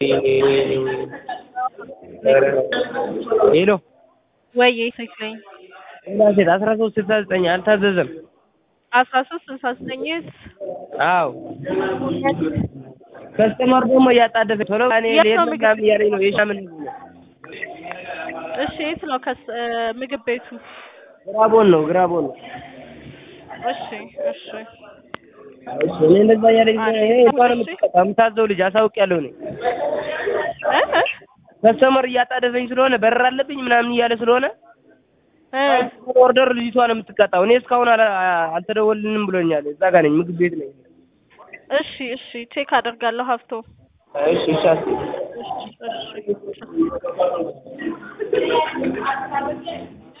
ሄሎ ወይ ትክክለኝ ሌላ ሴት አስራ ሶስት ስልሳ ዘጠኝ አልታዘዘም። አስራ ሶስት ስልሳ ዘጠኝ አዎ ከስተመር ደግሞ እያጣደፈ ቶሎ እኔ የት ልሄድ ነው ነው ምግብ ምናምን እያለኝ ነው የሻምን እሺ የት ነው ከስ ምግብ ቤቱ? ግራቦን ነው ግራቦን ነው። እሺ እሺ እሺ እኔ እንደዛ እያለኝ አሪፍ። ይሄ እንኳን የምትቀጣ የምታዘው ልጅ አሳውቂያለሁ እኔ እ እ ከስተመር እያጣደፈኝ ስለሆነ በረር አለብኝ ምናምን እያለ ስለሆነ እ ኦርደር ልጅቷ ነው የምትቀጣው። እኔ እስካሁን አላ- አልተደወልንም ብሎኛል። እዛ ጋር ነኝ፣ ምግብ ቤት ነኝ። እሺ እሺ ቼክ አደርጋለሁ ሀብቶ እሺ እሺ አስቢ። እሺ እሺ